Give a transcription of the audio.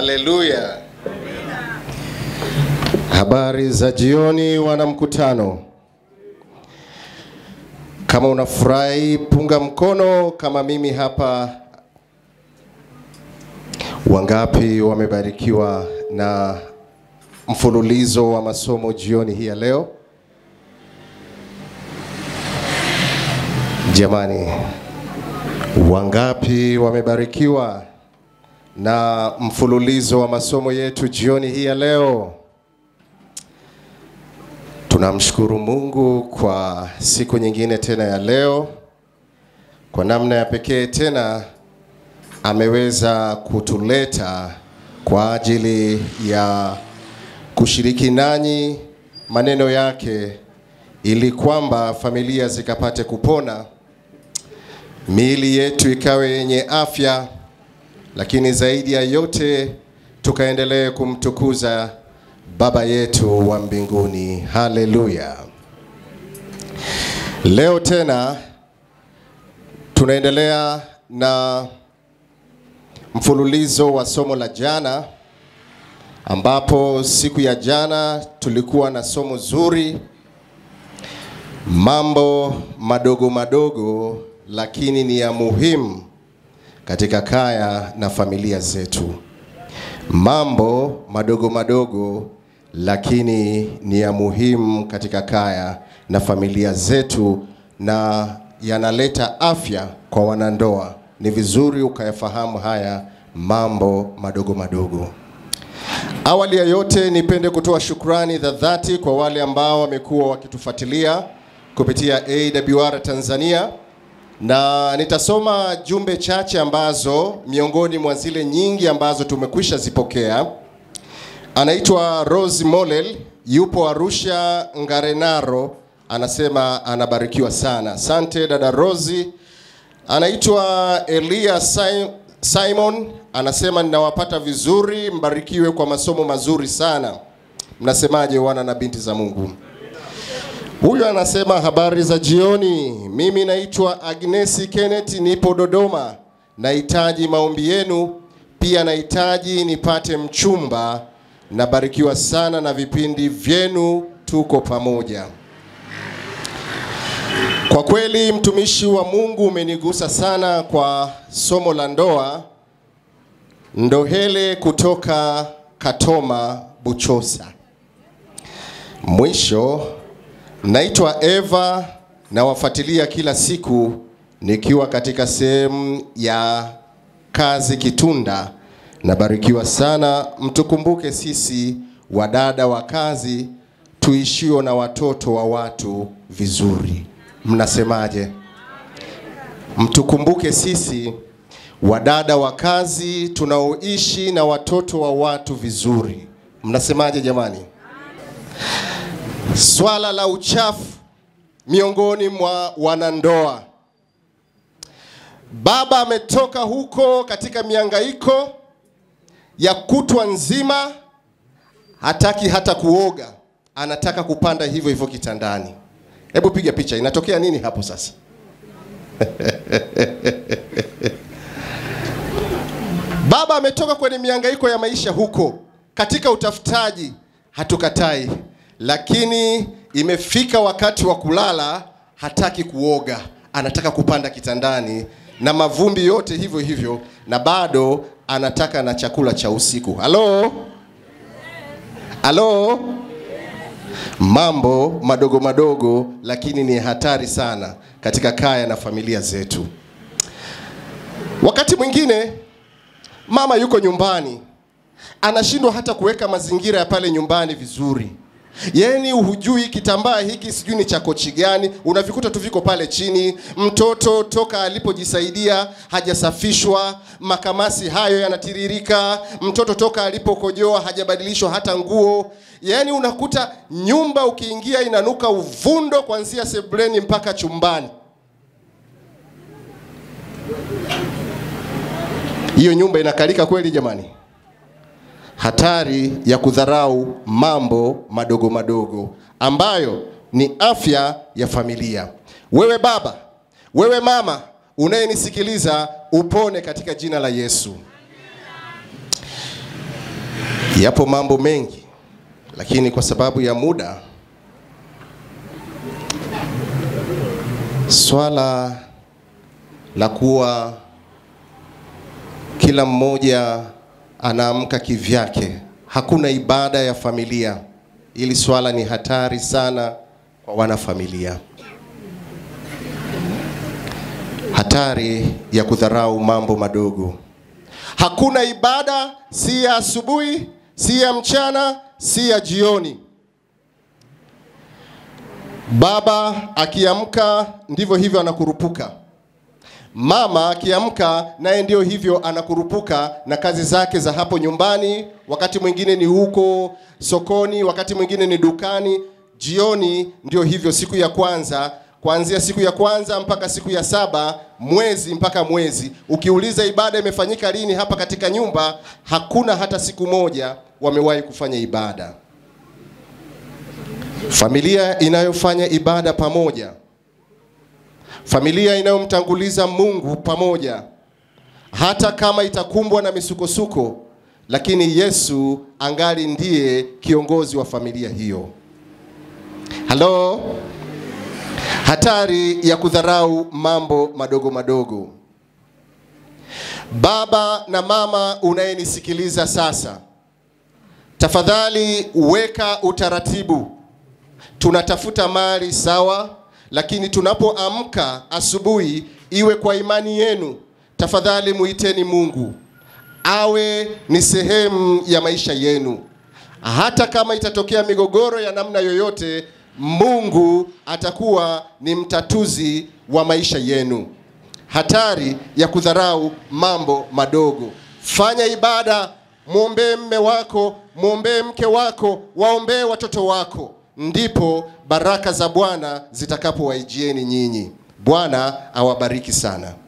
Haleluya. Habari za jioni, wana mkutano. Kama unafurahi, punga mkono kama mimi hapa. Wangapi wamebarikiwa na mfululizo wa masomo jioni hii ya leo? Jamani, wangapi wamebarikiwa na mfululizo wa masomo yetu jioni hii ya leo? Tunamshukuru Mungu kwa siku nyingine tena ya leo. Kwa namna ya pekee tena ameweza kutuleta kwa ajili ya kushiriki nanyi maneno yake ili kwamba familia zikapate kupona, miili yetu ikawe yenye afya, lakini zaidi ya yote tukaendelee kumtukuza Baba yetu wa mbinguni. Haleluya! Leo tena tunaendelea na mfululizo wa somo la jana, ambapo siku ya jana tulikuwa na somo zuri, mambo madogo madogo lakini ni ya muhimu katika kaya na familia zetu. Mambo madogo madogo lakini ni ya muhimu katika kaya na familia zetu na yanaleta afya kwa wanandoa. Ni vizuri ukayafahamu haya mambo madogo madogo. Awali ya yote, nipende kutoa shukrani za dhati kwa wale ambao wamekuwa wakitufuatilia kupitia AWR Tanzania, na nitasoma jumbe chache ambazo miongoni mwa zile nyingi ambazo tumekwisha zipokea. Anaitwa Rose Molel, yupo Arusha Ngarenaro, anasema anabarikiwa sana. Asante dada Rosi. Anaitwa Elia Sim- Simon, anasema ninawapata vizuri, mbarikiwe kwa masomo mazuri sana. Mnasemaje wana na binti za Mungu? Huyu anasema habari za jioni, mimi naitwa Agnesi Kenneth, nipo Dodoma, nahitaji maombi yenu, pia nahitaji nipate mchumba. Nabarikiwa sana na vipindi vyenu, tuko pamoja. Kwa kweli mtumishi wa Mungu umenigusa sana kwa somo la ndoa. Ndohele kutoka Katoma Buchosa. Mwisho, naitwa Eva nawafuatilia kila siku nikiwa katika sehemu ya kazi Kitunda. Nabarikiwa sana. Mtukumbuke sisi wadada wa kazi tuishio na watoto wa watu vizuri. Mnasemaje? Mtukumbuke sisi wadada wa kazi tunaoishi na watoto wa watu vizuri. Mnasemaje jamani? Swala la uchafu miongoni mwa wanandoa. Baba ametoka huko katika miangaiko ya kutwa nzima, hataki hata kuoga, anataka kupanda hivyo hivyo kitandani. Hebu piga picha, inatokea nini hapo sasa? Baba ametoka kwenye miangaiko ya maisha huko katika utafutaji, hatukatai, lakini imefika wakati wa kulala, hataki kuoga, anataka kupanda kitandani na mavumbi yote hivyo hivyo, na bado anataka na chakula cha usiku. Halo, halo, mambo madogo madogo, lakini ni hatari sana katika kaya na familia zetu. Wakati mwingine mama yuko nyumbani anashindwa hata kuweka mazingira ya pale nyumbani vizuri. Yaani hujui kitambaa hiki sijui ni cha kochi gani, unavikuta tu viko pale chini. Mtoto toka alipojisaidia hajasafishwa, makamasi hayo yanatiririka. Mtoto toka alipokojoa hajabadilishwa hata nguo. Yaani unakuta nyumba ukiingia inanuka uvundo kuanzia sebuleni mpaka chumbani. Hiyo nyumba inakalika kweli jamani? Hatari ya kudharau mambo madogo madogo ambayo ni afya ya familia. Wewe baba, wewe mama unayenisikiliza, upone katika jina la Yesu. Yapo mambo mengi, lakini kwa sababu ya muda, swala la kuwa kila mmoja anaamka kivyake, hakuna ibada ya familia, ili swala ni hatari sana kwa wanafamilia. Hatari ya kudharau mambo madogo. Hakuna ibada, si ya asubuhi, si ya mchana, si ya jioni. Baba akiamka ndivyo hivyo anakurupuka. Mama akiamka naye ndio hivyo anakurupuka na kazi zake za hapo nyumbani, wakati mwingine ni huko sokoni, wakati mwingine ni dukani. Jioni ndio hivyo, siku ya kwanza, kuanzia siku ya kwanza mpaka siku ya saba, mwezi mpaka mwezi. Ukiuliza ibada imefanyika lini hapa katika nyumba, hakuna hata siku moja wamewahi kufanya ibada. Familia inayofanya ibada pamoja familia inayomtanguliza Mungu pamoja, hata kama itakumbwa na misukosuko, lakini Yesu angali ndiye kiongozi wa familia hiyo. Halo, hatari ya kudharau mambo madogo madogo. Baba na mama unayenisikiliza sasa, tafadhali weka utaratibu. Tunatafuta mali sawa, lakini tunapoamka asubuhi, iwe kwa imani yenu, tafadhali muiteni Mungu awe ni sehemu ya maisha yenu. Hata kama itatokea migogoro ya namna yoyote, Mungu atakuwa ni mtatuzi wa maisha yenu. Hatari ya kudharau mambo madogo. Fanya ibada, mwombee mme wako, mwombee mke wako, waombee watoto wako ndipo baraka za Bwana zitakapowaijieni nyinyi. Bwana awabariki sana.